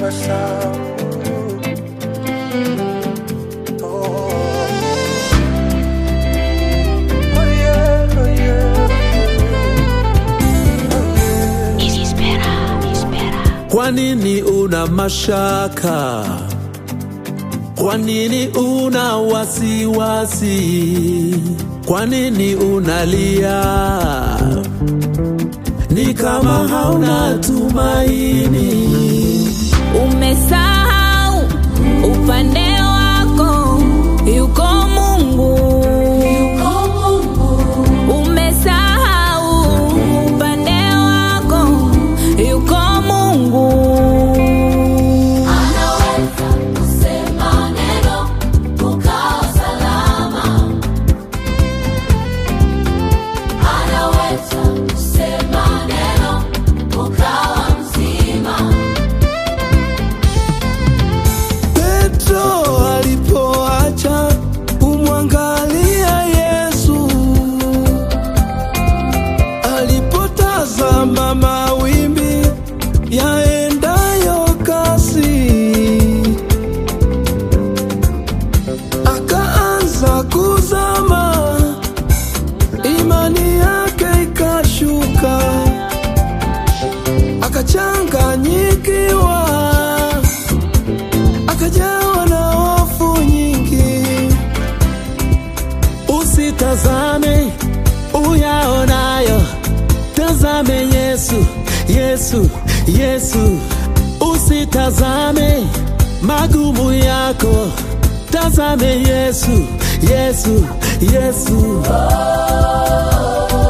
tabasamu. Oh. Oh yeah, oh yeah. Oh yeah. Espera, espera. Kwa nini una mashaka? Kwa nini una wasiwasi? Kwa nini unalia? Ni kama hauna tumaini. Umesahau upande wako yuko Mungu. Umesahau upande wako yuko Mungu. Anaweza kusema neno ukawa salama. Anaweza kusema neno ukawa mzima. Petro alipoacha kumwangalia Yesu, alipotazama mawimbi yaendayo kasi, akaanza kuzama, imani yake ikashuka, akachanganyikiwa akajawa na hofu nyingi. Usitazame uyaonayo, tazame Yesu, Yesu, Yesu. Usitazame magumu yako, tazame Yesu, Yesu, Yesu.